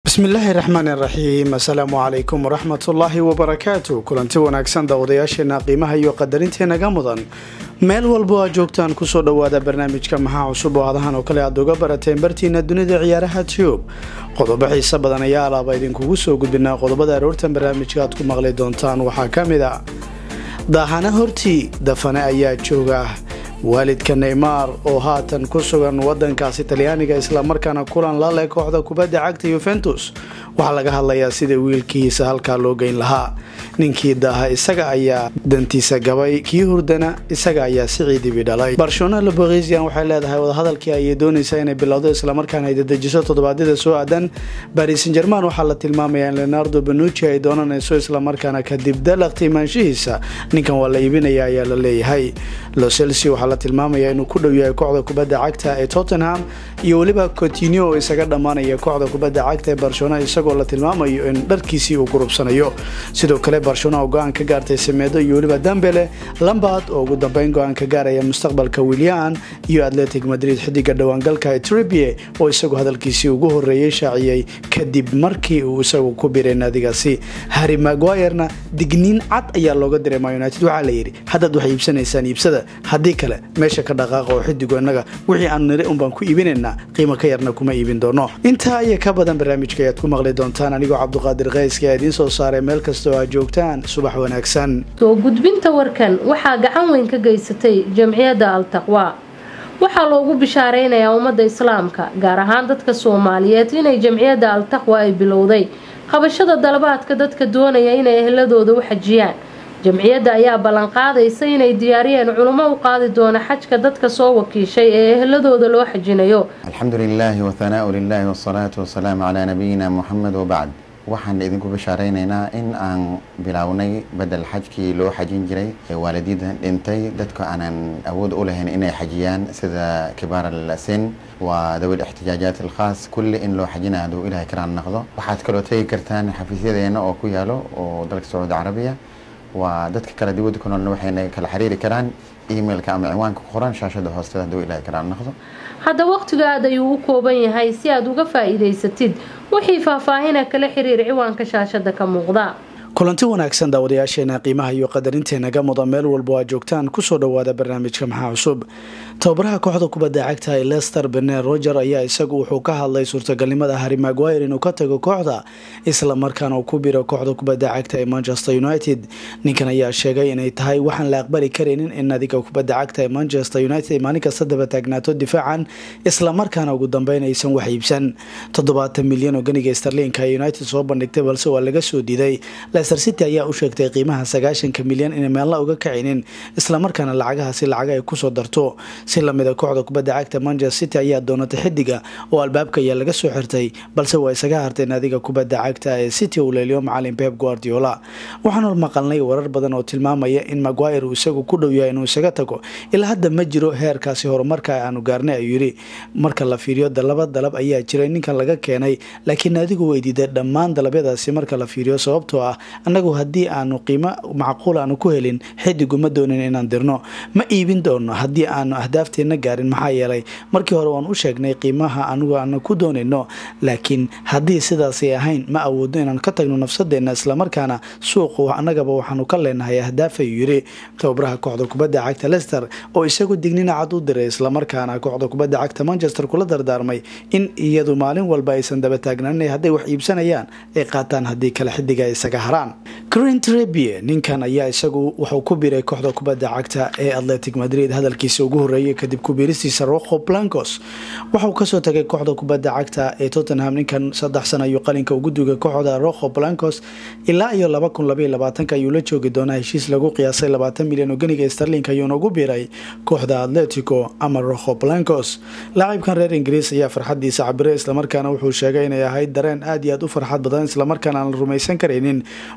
bismillaahi raxmaani raxiim assalaamu calaykum waraxmatullaahi wabarakaatu kulanti wanaagsan daawadayaasheena qiimaha iyo qadarintenaga mudan meel walbo aad joogtaan kusoo dhowaada barnaamijka maxaa cusub oo adahan oo kale aad uga barateen bartiina dunida ciyaaraha tube qodobo xiise badan ayaa alaaba idinkugu soo gudbinaa qodobada aroortan barnaamijka aad ku maqli doontaan waxaa ka mid a daahana hortii dafane ayaa jooga waalidka neymar oo haatan ku sugan wadankaasi talyaaniga islamarkaana kulan la leh kooxda kubadda cagta yuventus waxaa laga hadlayaa sida wiilkiisa halkaa loo geyn lahaa ninkii daaha isaga ayaa dantiisa gabay kii hurdana isaga ayaa si ciidibi dhalay barcelona loboresian waxay leedahay wadahadalkii ayay doonaysaa inay bilowdo islamarkaana ay dadejiso toddobaadyada soo aadan baris san german waxaa la tilmaamayaa in leonardo benuci ay doonanayso islamarkaana kadib dalaqti imaanshihiisa ninkan waa la iibinaya ayaa la leeyahay loselsi waxaa la tilmaamaya inuu ku dhow yahay kooxda kubadda cagta ee tottenham iyo weliba cotinio oo isaga dhammaanaya kooxda kubadda cagta ee barcelona isagoo la tilmaamayo in dharkiisii uu gurubsanayo sidoo kale barcelona oo go-aan ka gaartay sameedo iyo weliba dambele lambard oo ugu dambeyn go-aan ka gaaraya mustaqbalka willian iyo atletic madrid xidiga dhowaangalka tribie oo isagu hadalkiisii ugu horeeyey shaaciyey kadib markii uu isagu ku biray naadigaasi harry maguirena digniin cad ayaa looga diray ma united waxaa la yidhi haddaad wax iibsanaysaan iibsada haddii kale meesha ka dhaqaaqa oo xidigu innaga wixii aanu niri unbaan ku iibinaynaa qiimo ka yarna kuma iibin doono intaa iyo ka badan barnaamijka ayaad ku maqli doontaan anigoo cabduqaadir kayska ee idiin soo saaray meel kasta oo aad joogtaan subax wanaagsan soo gudbinta warkan waxaa gacan weyn ka geysatay jamciyadda al-taqwa waxaa loogu bishaareynayaa ummadda islaamka gaar ahaan dadka soomaaliyeed inay jamciyadda al-taqwa ay bilowday qabashada dalabaadka dadka doonaya inay ehladooda u xajiyaan jamciyadda ayaa ballanqaadaysa inay diyaariyeen culummo u qaadi doona xajka dadka soo wakiishay ee ehladooda loo xajinayo alxamdu lilaahi wahanaau lilaahi wasalaatu wasalaamu calaa nabiyina muxamed wabacd waxaan idinku bashaareynayna in aan bilownay bedel xajkii loo xajin jiray ee waalidida dhintay dadka aanan awood u lahayn inay xajiyaan sida kibaar alsin waa dawil ixtijaajaat alkhaas kulli in loo xajina haduu ilahay karaan naqdo waxaad kaloo tegi kartaan xafiisyadeena oo ku yaalo oo dalka sacuudi carabiya waa dadka kale dibadda ku noolna waxayna kala xiriiri karaan emailka ama ciwaanka ku qoran shaashada hoosteeda haduu ilahay karaan naqdo hadda wakhtiga aad ayuu u kooban yahay si aad uga faa-iidaysatid wixii faahfaahina kala xiriir ciwaanka shaashada ka muuqda kulanti wanaagsan daawadayaasheena qiimaha iyo qadarinteenaga mudan meel walbo aad joogtaan kusoo dhowaada barnaamijka maxaa cusub tababaraha kooxda kubadda cagta ee lester bener roger ayaa isagu wuxuu ka hadlay suurtagalnimada harry maguire inuu ka tago kooxda islamarkaana uu ku biro kooxda kubadda cagta ee manchester united ninkan ayaa sheegay inay tahay waxaan la aqbali karaynin in nadiga kubadda cagta ee manchester united maalin kasta daba taagnaato difaacan islamarkaana ugu dambeyn aysan wax iibsan toddobaatan milyan oo ganiga starlinka ee united soo bandhigtay balse waa laga soo diiday leicester city ayaa u sheegtay qiimaha sagaashanka milyan inay meelna uga kacinin islamarkaana lacagahaasi lacaga ay kusoo darto si lamida kooxda kubadda cagta manchester city ayaa doonatay xidiga oo albaabka ayaa laga soo xirtay balse waa isaga hartay naadiga kubadda cagta ee city uu leeliyo macalin pep guardiola waxaanu maqalnay warar badan oo tilmaamaya in maguire uu isagu ku dhow yahay inuu isaga tago ilaa hadda ma jiro heerkaasi horumarka aanu gaarnay ayuu yidhi marka la fiiriyo dalaba dalab ayaa jiray ninkan laga keenay laakiin naadigu way diiday dhammaan dalabyadaasi marka la fiiriyo sababtoo ah annagu haddii aanu qiimo macquul aanu ku helin xidigu ma doonin inaan dirno ma iibin doono haddii aanu ahdaafteena gaarin maxaa yeelay markii hore waan u sheegnay qiimaha anugu aanu ku doonayno laakiin haddii sidaasay ahayn ma awoodno inaan ka tagno nafsadeenna islamarkaana suuqu annagaba waxaanu ka leenahay ahdaaf ayuu yidhi tababaraha kooxda kubadda cagta lester oo isagu dignina cad u diray islamarkaana kooxda kubadda cagta manchester kula dardaarmay in iyadu maalin walba aysan daba taagnaanin hadday wax iibsanayaan ay qaataan haddii kale xidiga ay isaga haraan green trebie ninkan ayaa isagu wuxuu ku biray kooxda kubadda cagta ee atletic madrid hadalkiisa ugu horeeyay kadib kubiristiisa rojo blancos waxauu kasoo tagay kooxda kubadda cagta ee tottenham ninkan saddex sana ayuu qalinka ugu dugay kooxda rojo blancos ilaa iyo laba kun labaiyo labaatanka ayuu la joogi doonaa heshiis lagu qiyaasay labaatan milyan oo ganiga starlink ayuuna ugu biiray kooxda atletico ama rojo blancos laacibkan reer ingiriis ayaa farxadiisa cabiray islamarkaana wuxuu sheegay inay ahayd dareen aad iyo aad u farxad badan islamarkaana aan la rumaysan karaynin wuxuu sheegay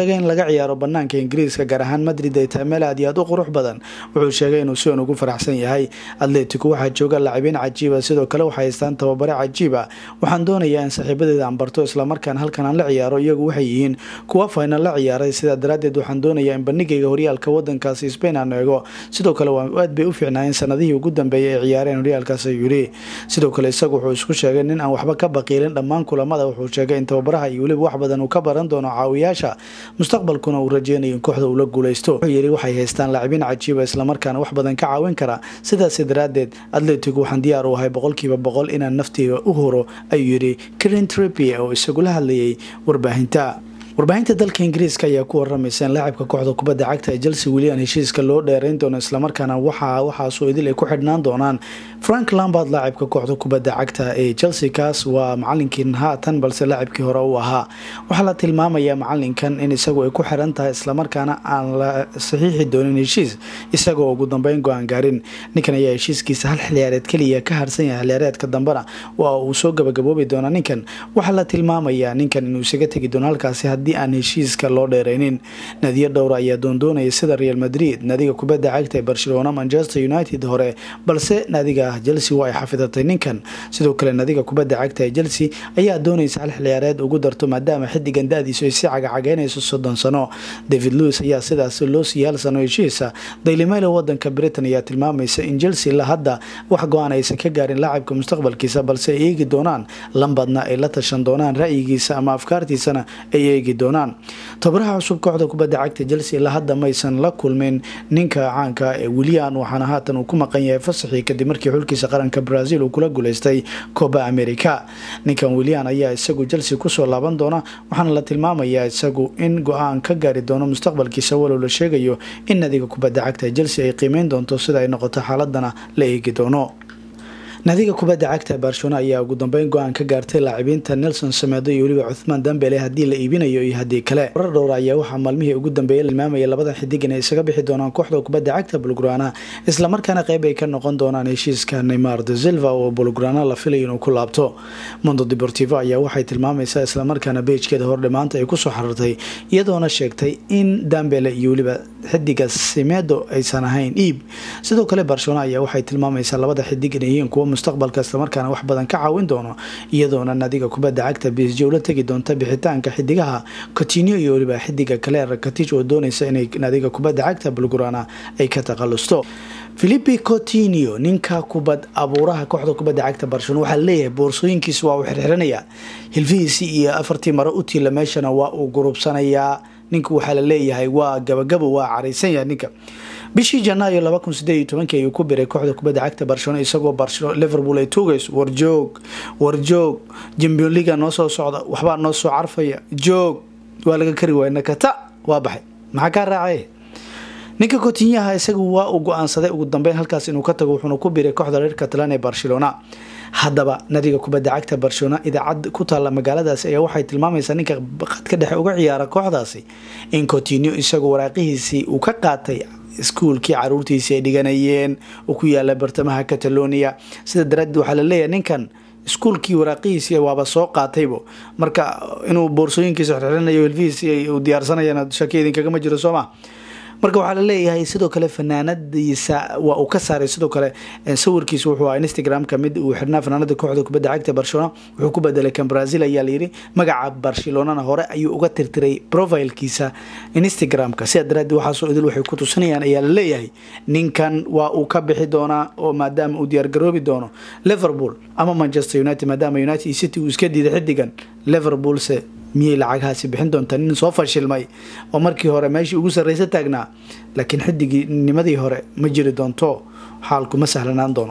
sheegay in laga ciyaaro banaanka ingiriiska gaar ahaan madrid ay tahay meel aad iyo aad u qurux badan wuxuu sheegay inuu si on ugu faraxsan yahay atletico waxaa jooga lacabiin cajiiba sidoo kale waxay haystaan tababare cajiiba waxaan doonayaa in saaxiibadeeda aan barto islamarkaan halkan aan la ciyaaro iyagu waxay yihiin kuwa final la ciyaaray sidaa daraadeed waxaan doonayaa in bandhigayga horyaalka wadankaasi spain aan eego sidoo kale aad bay u fiicnaayeen sanadihii ugu dambeeyay ay ciyaareen horyaalkaas ayuu yidhi sidoo kale isagu wuxuu isku sheegay nin aan waxba ka baqiilin dhammaan kulamada wuxuu sheegay in tababaraha iyo weliba wax badan uu ka baran doono caawiyaasha mustaqbalkuna uu rajeynayo in kooxda uu la guuleysto wuxuu yidhi waxay haystaan laacibiin cajiiba islamarkaana wax badan ka caawin kara sidaasi daraadeed atletico waxaan diyaar u ahay boqolkiiba boqol inaan naftiga u horo ayuu yidhi karen tripie oo isagula hadlayay warbaahinta warbaahinta dalka ingiriiska ayaa ku waramaysa in laacibka kooxda kubadda cagta ee chelsea welian heshiiska loo dheerayn doono islamarkaana waxa waxaasoo idil ay ku xidhnaan doonaan frank lambard laacibka kooxda kubadda cagta ee chelsea kaas waa macalinkii haatan balse laacibkii hore uu ahaa waxaa la tilmaamayaa macalinkan in isagu ay ku xiran tahay islamarkaana aan la saxiixi doonin heshiis isagoo ugu dambeyn go-aan gaarin ninkan ayaa heshiiskiisa hal xiliyaareed keliya ka harsan yahay xiliyaareedka dambena waa uu soo gabagaboobi doonaa ninkan waxaa la tilmaamayaa ninkan inuu isaga tegi doono halkaasi aan heshiiska loo dheeraynin nadiyo dhowra ayaa doondoonaya sida real madrid naadiga kubadda cagta ee barcelona manchester united hore balse naadiga chelsea waa ay xafidatay ninkan sidoo kale naadiga kubadda cagta ee chelsea ayaa doonaysa hal xiliyaareed ugu darto maadaama xidigan da-diisu ay si cagacageynayso soddon sano david lewis ayaa sidaas loo siiyay hal sano heshiisa dailymail wadanka britain ayaa tilmaamaysa in chelsea la hadda wax go-aan aysan ka gaarin laacibka mustaqbalkiisa balse ay eegi doonaan lambadna ay la tashan doonaan ra'yigiisa ama afkaartiisana ay eegi doonaan tabaraha cusub kooxda kubadda cagta chelsea ilaa hadda maysan la kulmin ninka caanka ee wilian waxaana haatan uu ku maqan yahay fasaxii kadib markii xulkiisa qaranka brazil uu kula guuleystay coba america ninkan wilian ayaa isagu chelsea kusoo laaban doona waxaana la tilmaamayaa isagu in go-aan ka gaari doono mustaqbalkiisa walow la sheegayo in nadiga kubadda cagta ee chelsea ay qiimeyn doonto sida ay noqoto xaaladana la eegi doono naadiga kubadda cagta barcelona ayaa ugu dambeyn go-aan ka gaartay laacibiinta nelson sameedo iyo weliba cuthmaan dambele haddii la iibinayo iyo haddii kale warar dhowra ayaa waxaa maalmihii ugu dambeeyay la tilmaamaya labadan xidig inay isaga bixi doonaan kooxda kubadda cagta bulgrana islamarkaana qeyb ay ka noqon doonaan heshiiska neymar de silva oo bulgrana la filayo inuu ku laabto mondo deportivo ayaa waxay tilmaamaysaa islamarkaana beejkeeda hordhe maanta ay kusoo xarartay iyadoona sheegtay in dambele iyo weliba xidiga simedo aysan ahayn iib sidoo kale barcelona ayaa waxay tilmaamaysaa labada xidig inay yihiin kuwa mustaqbalka islamarkaana wax badan ka caawin doono iyadoona naadiga kubadda cagta b s j ula tegi doonta bixitaanka xidigaha cotinio iyo weliba xidiga kale rakatij oo doonaysa inay naadiga kubadda cagta bulgurana ay ka takhalusto philipi cotinio ninka kubad abuuraha kooxda kubadda cagta barcelona waxaa leeyahay boorsooyinkiisa waa uu xirxiranaya hilfihiisii iyo afartii maro u tiila meeshana waa uu gurubsanayaa ninka waxaa la leeyahay waa gabagabo waa caraysan yahay ninka bishii janaayo laba kun sideed iyo tobankii ayuu ku biray kooxda kubadda cagta barcelona isagoo liverpool ay tuugayso warjoog warjoog jambion liga noo soo socda waxbaa noo soo carfaya joog waa laga kari waaya nakata waa baxay maxaa kaa raacay ninka kotinyaha isagu waa uu go-aansaday ugu dambeyn halkaas inuu ka tago wuxuuna ku biray kooxda reer catalan ee barcelona haddaba nadiga kubadda cagta barcelona idaacad ku taalla magaaladaasi ayaa waxay tilmaamaysaa ninka qadka dhexe uga ciyaara kooxdaasi in cotinio isagu waraaqihiisii uu ka qaatay iskuulkii caruurtiisii ay dhiganayeen oo ku yaala bartamaha catalonia sida daraadeed waxaa la leeyahay ninkan iskuulkii waraaqihiisii waaba soo qaataybo marka inuu boorsooyinkiisa xirxirinayo hilfihiisi uu diyaarsanayana shaki idinkagama jiro sooma marka waxaa la leeyahay sidoo kale fanaanadiisa waa uu ka saaray sidoo kale sawirkiisa wuxuu ahaa instagram-ka mid uu xirnaa fanaanada kooxda kubadda cagta barcelona wuxuu ku bedelay kan brazil ayaa layidhi magaca barcelonana hore ayuu uga tirtiray profilkiisa instagram-ka sidaa daraadeed waxaasoo idil waxay ku tusinayaan ayaa la leeyahay ninkan waa uu ka bixi doonaa oo maadaama uu diyaargaroobi doono liverpool ama manchester united maadaama united city uu iska diiday xidigan liverpoolse miyay lacaghaasi bixin doontaa nin soo fashilmay oo markii hore meeshii ugu sarreysa taagnaa laakiin xidigii nimadii hore ma jiri doonto xaalku ma sahlanaan doono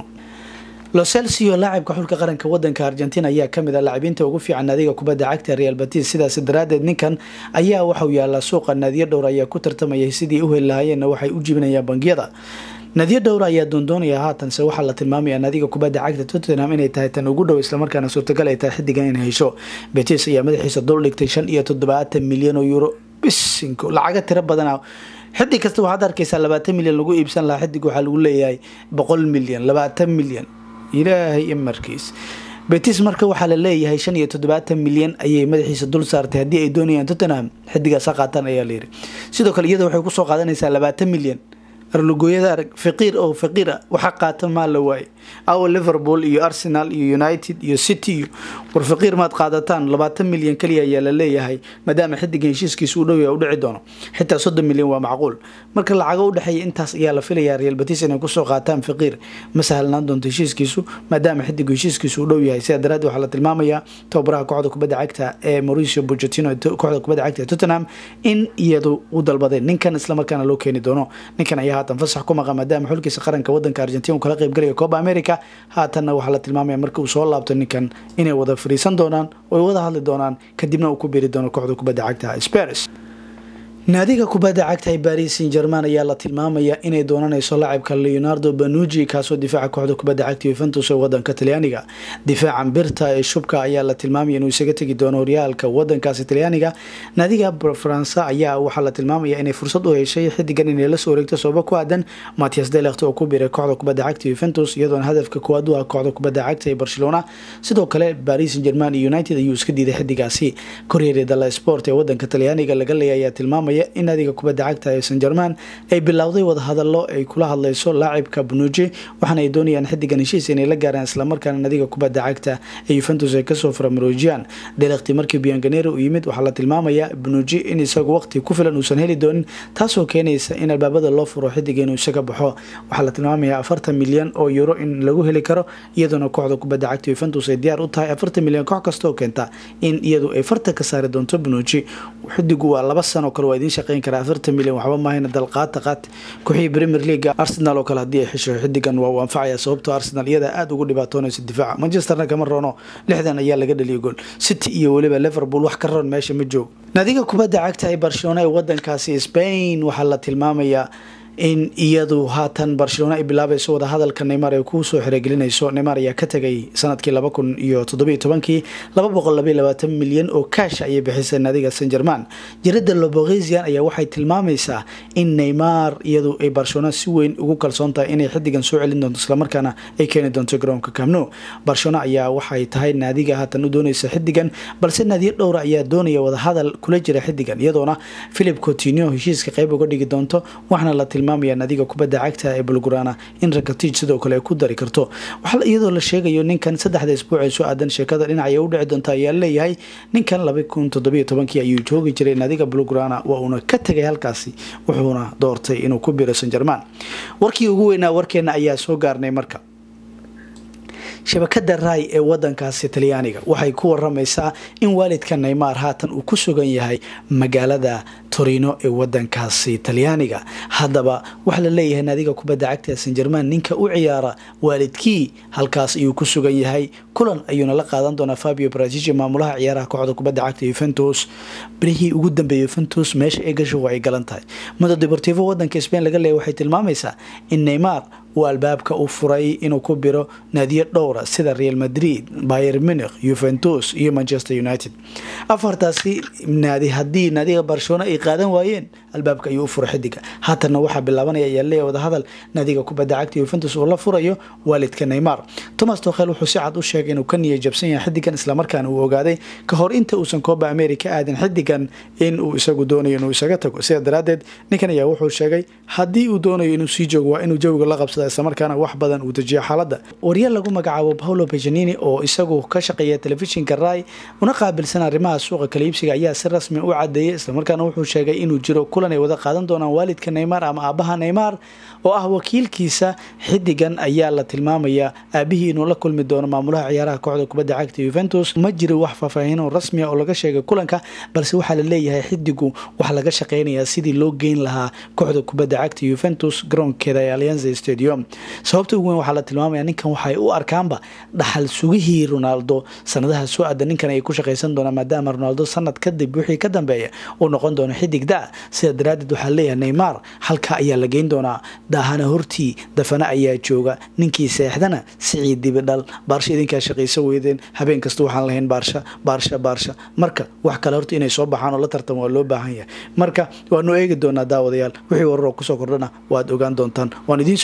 locelcio laacibka xulka qaranka wadanka argentina ayaa kamid a laacibiinta ugu fiican naadiga kubadda cagta real batis sidaas daraadeed ninkan ayaa waxauu yaalaa suuqa naadiyo dhowr ayaa ku tartamaya sidii u heli lahaayeenna waxay u jibinayaan bangiyada naadiyo dhowra ayaa doondoonaya haatanse waxaa la tilmaamaya naadiga kubadda cagta tottenham inay tahay tan ugu dhow islamarkaana suurtagal ay tahay xidigan in hesho betis ayaa madaxiisa dul dhigtay shan iyo toddobaatan milyan oo euro bisinko lacaga tiro badana xidig kasta waxaad arkaysaa labaatan milyan lagu iibsan lahaa xidig waxaa lagu leeyahay boqol milyan labaatan milyan ilaahay imarkiis betis marka waxaa la leeyahay shan iyo toddobaatan milyan ayay madaxiisa dul saartay haddii ay doonayaan tottenham xidigaasa qaataan ayaa layiri sidoo kale iyada waxay kusoo qaadanaysaa labaatan milyan arlugooyada arag faqiir oo faqiira waxa qaata maa la waaye awa liverpool iyo arsenal iyo united iyo city iyo war faqiir maad qaadataan labaatan milyan kaliya ayaa la leeyahay maadaama xidigan heshiiskiisa uu dhow yahay u dhici doono xitaa soddon milyan waa macquul marka lacago u dhexeeya intaas ayaa la filayaa real batis inay kusoo qaataan faqiir ma sahlanaan doonto heshiiskiisu maadaama xidigu heshiiskiisu uu dhow yahay sidaa daraaddeed waxaa la tilmaamayaa tababaraha kooxda kubadda cagta ee mauricio pochettino kooxda kubadda cagta ee tottenham in iyadu u dalbadeen ninkan islamarkaana loo keeni doono ninkan ayaa haatan fasax ku maqa maadaama xulkiisa qaranka wadanka argentina uu kala qaybgalaya coba america haatanna waxaa la tilmaamaya marka uu soo laabto ninkan inay wada fariisan doonaan oo ay wada hadli doonaan kadibna uu ku biiri doono kooxda kubadda cagta spars naadiga kubadda cagta ee baris san german ayaa la tilmaamaya inay doonanayso laacibka leonardo banuji kaasoo difaaca kooxda kubadda cagta yuventus ee wadanka talyaaniga difaacan birta ee shubka ayaa la tilmaamaya inuu isaga tegi doono horyaalka wadankaasi talyaaniga naadiga faransa ayaa waxaa la tilmaamaya inay fursad u heshay xidigan inay lasoo wareegto sababo ku aadan matias delekt oo ku biiray kooxda kubadda cagta yuventus iyadoona hadafka koowaad u ah kooxda kubadda cagta ee barcelona sidoo kale baris san german iyo united ayuu iska diiday xidigaasi koryeeri dala sport ee wadanka talyaaniga laga leeya ayaa tilmaamaya in naadiga kubadda cagta ee san german ay bilowday wadahadalo ay kula hadleyso laacibka bunuji waxaana ay doonayaan xidigan heshiis inay la gaaraan islamarkaana naadiga kubadda cagta ee yuventus ay kasoo faramarojiyaan delekti markii bianganero u yimid waxaa la tilmaamaya bunuji in isagu waqti ku filan uusan heli doonin taasoo keenaysa in albaabada loo furo xidiga inuu isaga baxo waxaa la tilmaamaya afartan milyan oo euro in lagu heli karo iyadoona kooxda kubadda cagta yuventus ay diyaar u tahay afartan milyan koox kastaoo keenta in iyadu ay farta ka saari doonto bunuji xidigu waa laba sano kale waa idiin shaqeyn karaa afartan milyan waxba maahayna dalqaata qaat kooxihii premier leaga arsenal oo kale haddii ay xisho xidigan waa uu anfacaya sababtoo arsenal iyada aada ugu dhibaatoonaysa difaaca manchesterna kama roono lixdan ayaa laga dhaliya gool city iyo weliba liverpool wax ka roon meesha ma joogo naadiga kubadda cagta ee barcelona ee wadankaasi spain waxaa la tilmaamayaa in iyadu haatan barcelona ay bilaabayso wadahadalka neymar ay kusoo xirogelinayso neymar ayaa ka tegay sanadkii laba kun iyo toddobiyo tobankii laba boqol labaiyo labaatan milyan oo kaash ayay bixisay naadiga san german jarida lobogesian ayaa waxay tilmaamaysaa in neymar iyadu ay barcelona si weyn ugu kalsoon tahay inay xidigan soo celin doonto islamarkaana ay keeni doonto garoonka camno barcelona ayaa waxay tahay naadiga haatan u doonaysa xidigan balse naadiyo dhowra ayaa doonaya wadahadal kula jira xidigan iyadoona philip cotinio heshiiska qeyb uga dhigi doonto waxaana la nadiga kubadda cagta ee bulgurana in rakatij sidoo kale ay ku dari karto waxaa iyadoo la sheegayo ninkan saddexda isbuuc ee soo aadan sheekada dhinacay u dhici doonta ayaa leeyahay ninkan laba kun toddobiyo tobankii ayuu joogi jiray naadiga bulgurana waa uuna ka tegay halkaasi wuxuuna doortay inuu ku biro san german warkii ugu weynaa warkeena ayaa soo gaarnay marka shabakada rai ee wadankaasi talyaaniga waxay ku waramaysaa in waalidka neymar haatan uu ku sugan yahay magaalada torino ee wadankaasi talyaaniga haddaba waxaa la leeyahay naadiga kubadda cagta san german ninka u ciyaara waalidkii halkaas ayuu ku sugan yahay kulan ayuuna la qaadan doonaa fabio brazigi maamulaha ciyaaraha kooxda kubadda cagta yuventus birihii ugu dambeeyay yuventus meesha ay gasho waa ay galan tahay mudo deportivo wadanka spain laga leeyahy waxay tilmaamaysaa in neymar uu albaabka u furay inuu ku biro naadiyo dhowra sida real madrid bayer munich yuventus iyo manchester united afartaasi naadi haddii naadiga barcelona ay qaadan waayeen albaabka ayuu u furay xidiga haatanna waxaa bilaabanaya ayaa leeyahy wadahadal naadiga kubadda cagta yuventus uu la furayo waalidka neymar thomas tokhel wuxuu si cad u sheegay inuu ka niya jabsan yahay xidigan islamarkaana uu ogaaday ka hor inta uusan kooba america aadin xidigan in uu isagu doonayo inuu isaga tago sidaa daraadeed ninkan ayaa wuxuu sheegay haddii uu doonayo inuu sii joogo waa inuu jawiga la qabsada islamarkaana wax badan uu dejiyo xaaladda warya lagu magacaabo paulo bejanini oo isagu ka shaqeeya telefishinka rai una qaabilsan arrimaha suuqa kaliibsiga ayaa si rasmi u cadeeyay islamarkaana wuxuu sheegay inuu jiro kulan ay wada qaadan doonaan waalidka neymar ama aabaha neymar oo ah wakiilkiisa xidigan ayaa la tilmaamaya aabihii inuu la kulmi doono maamulaha ciyaaraha kooxda kubadda cagta yuventus ma jiro wax faahfaahin rasmiya oo laga sheegay kulanka balse waxaa la leeyahay xidigu waxaa laga shaqeynayaa sidii loo geyn lahaa kooxda kubadda cagta yuventus garoonkeeda ee alianza stadium sababta ugu weyn waxaa la tilmaamaya ninkan waxay u arkaanba dhaxal sugihii ronaldo sanadaha soo aada ninkan ay ku shaqaysan doonaan maadaama ronaldo sanad kadib wixii ka dambeeya uu noqon doono xidig da sida daraadeed waxaa leeyahay neymar halka ayaa la geyn doonaa daahana hortii dafana ayaa jooga ninkii seexdana sicii dibidhal baarsha idinkaa shaqayso weydeen habeen kasta waxaan lahayn baarsha baarsha baarsha marka wax kale horta inay soo baxaan oo la tartamo waa loo baahan yahay marka waanu eegi doonaa daawadayaal wixii wararoo kusoo kordhana waad ogaan doontaan waan idiin soo gudbin doona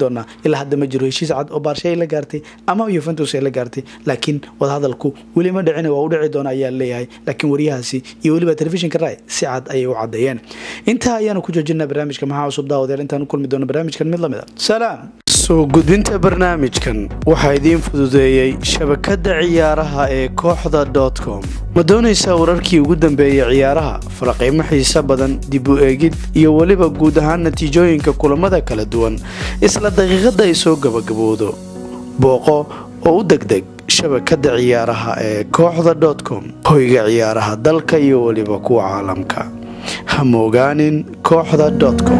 doonaa ilaa hadda ma jiro heshiis cad oo baarshe ay la gaartay ama yuventus ay la gaartay laakiin wadahadalku weli ma dhicin waa u dhici doona ayaa leeyahay laakiin waryahaasi iyo weliba telefishinka rai si cad ayay u cadeeyeen intaa ayaanu ku joojinaa barnaamijka maxaa cusub daawadeel intaan u kulmi doono barnaamijkan mid lamid a salaam soo gudbinta barnaamijkan waxaa idiin fududeeyey shabakadda ciyaaraha ee kooxda com ma doonaysaa wararkii ugu dambeeyay ciyaaraha faraqiimo xiise badan dib u eegid iyo weliba guud ahaan natiijooyinka kulamada kala duwan isla daqiiqadda ay soo gabagabowdo booqo oo u degdeg shabakadda ciyaaraha ee kooxda com hoyga ciyaaraha dalka iyo weliba kuwa caalamka ha moogaanin kooxda com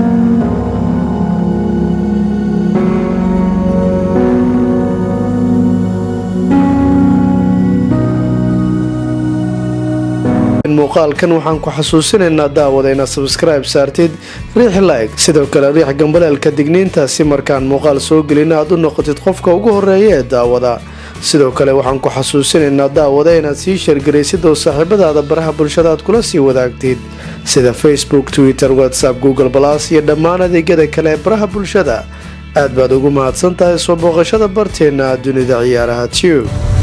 muuqaalkan waxaan ku xasuusinaynaa daawada inaad sabskribe saartid riix like sidoo kale riix gambaleelka digniinta si markaan muuqaal soo gelina aad u noqotid qofka ugu horeeya ee daawada sidoo kale waxaan ku xasuusinaynaa daawada inaad sii sheergaraysid oo saaxiibadaada baraha bulshada aad kula sii wadaagtid sida facebook twitter whatsapp google balas iyo dhammaan adeegyada kale ee baraha bulshada aad baad ugu mahadsan tahay soo booqashada barteenna dunida ciyaaraha tube